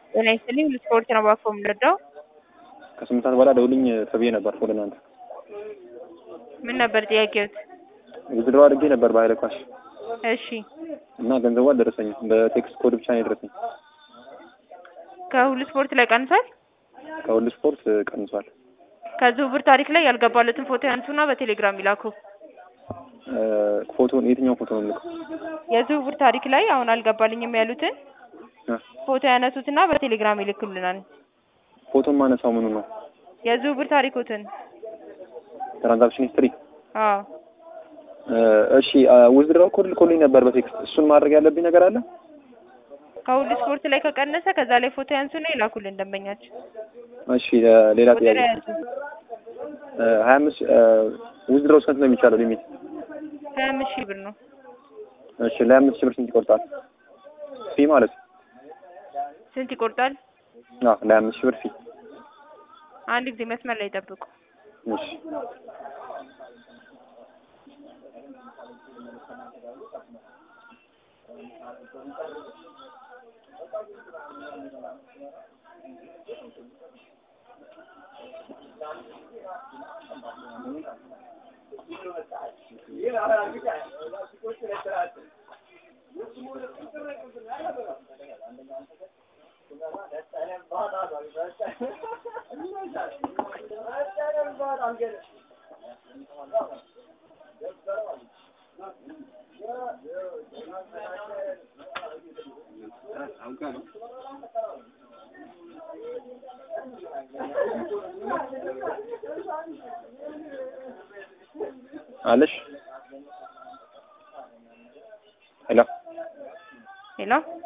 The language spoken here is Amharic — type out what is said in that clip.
ጤና ይስጥልኝ ልስፖርት ነው ባኮ የምንረዳው ከስምንት ሰዓት በኋላ ደውልኝ ተብዬ ነበር ወደ እናንተ። ምን ነበር ጥያቄዎት? ውድድሮ አድርጌ ነበር በኃይለ ኳሽ እሺ እና ገንዘቡ አልደረሰኝም። በቴክስት ኮድ ብቻ ነው የደረሰኝ። ከሁሉ ስፖርት ላይ ቀንሷል። ከሁሉ ስፖርት ቀንሷል። ከዝውውር ታሪክ ላይ ያልገባለትን ፎቶ ያንሱና በቴሌግራም ይላኩ። ፎቶን የትኛው ፎቶ ነው የምልከው? የዝውውር ታሪክ ላይ አሁን አልገባልኝም ያሉትን ፎቶ ያነሱትና በቴሌግራም ይልክልናል። ፎቶን ማነሳው ምኑ ነው? የዝውውር ታሪኮትን ትራንዛክሽን ሂስትሪ። አዎ እሺ ውዝድራው ኮድ ልኮልኝ ነበር በቴክስት። እሱን ማድረግ ያለብኝ ነገር አለ? ከሁሉ ስፖርት ላይ ከቀነሰ ከዛ ላይ ፎቶ ያንሱና ይላኩልን ደንበኛችን። እሺ ሌላ ቁጥር ጥያቄ ያዙ ሀያ አምስት ውዝድራው ስንት ነው የሚቻለው ሊሚት? ሀያ አምስት ሺህ ብር ነው። እሺ ለሀያ አምስት ሺህ ብር ስንት ይቆርጣል? ፊ ማለት ነው። ስንት ይቆርጣል? አዎ ለሀያ አምስት ሺህ ብር ፊ። አንድ ጊዜ መስመር ላይ ጠብቁ። እሺ አለሽ ሄሎ ሄሎ